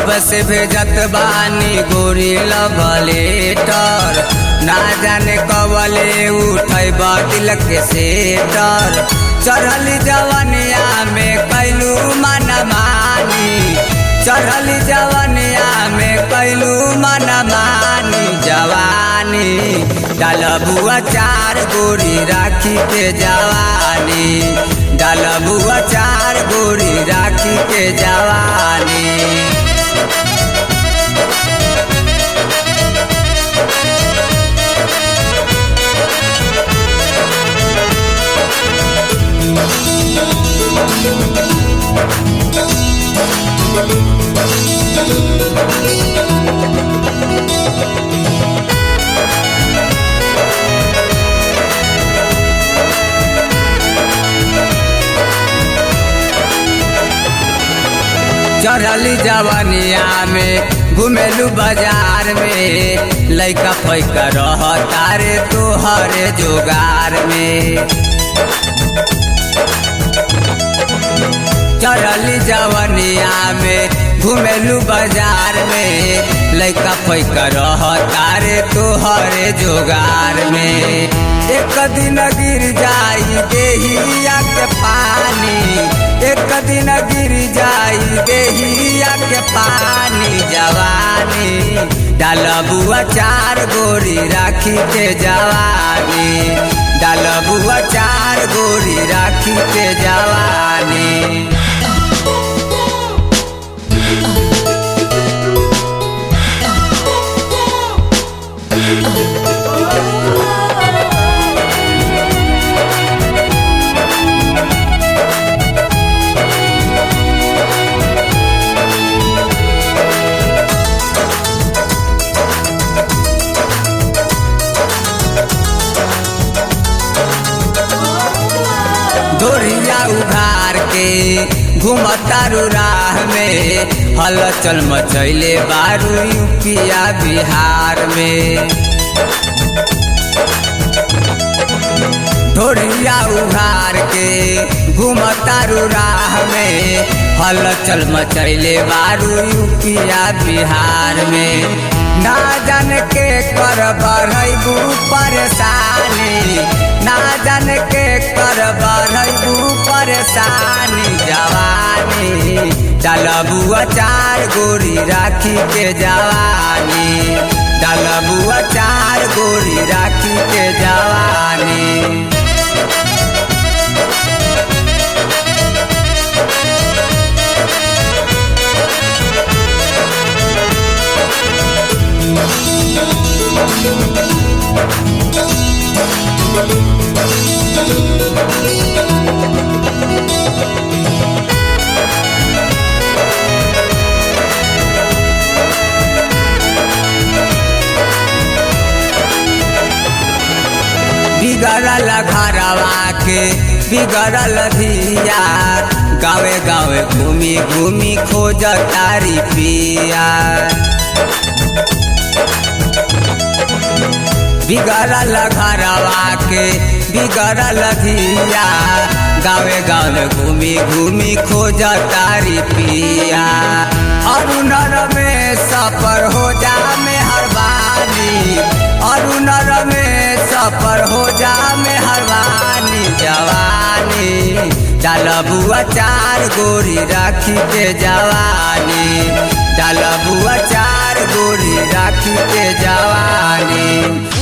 कब से भेजत बानी गोरी लवलेटर ना जाने कबले उठै दिल के सेटर चढ़ल जवनिया में कैलू मन मानी चढ़ल जवनिया में कैलू मन मानी जवानी डालबुआ चार गोरी राखी के जवानी डालबुआ चार गोरी राखी के जवानी चढ़ल जवनिया में घुमेलू बाजार में लैका फैका रह तारे तोहरे जोगार में चढ़ल जवनिया में घुमेलू बाजार में लैका फैका रह तारे तोहरे जोगार में एक दिन गिर जाई देहिया के पानी एक दिन गिर जाई देहिया के पानी जवानी डालबुआ चार गोरी राखी के जवानी डालबुआ चार गोरी राखी के जवानी डोरिया उघार के घुमतारू राह में हलचल मचैले बारू यूपिया बिहार में डोरिया उघार के घुमतारू राह में हलचल मचैले बारू यूपिया बिहार में ना जान के कर बढ़बू परेशानी ना जान के कर बढ़बू परेशानी जवानी डालबुआ चार गोरी राखी के जवानी डालबुआ चार गोरी राखी के जवानी बिगड़ल घरवा के बिगड़ल धिया गावे गावे घूमी घूमी खोज तारी पिया बिगड़ल घरवा के बिगड़ल धिया गावे गावे घूमी घूमी खोज तारी पिया अरुणर में सफर हो जा में हरबानी अरुणर में सफर हो जा में हरबानी जवानी डालबुआ चार गोरी राखी के जवानी डालबुआ चार गोरी राखी के जवानी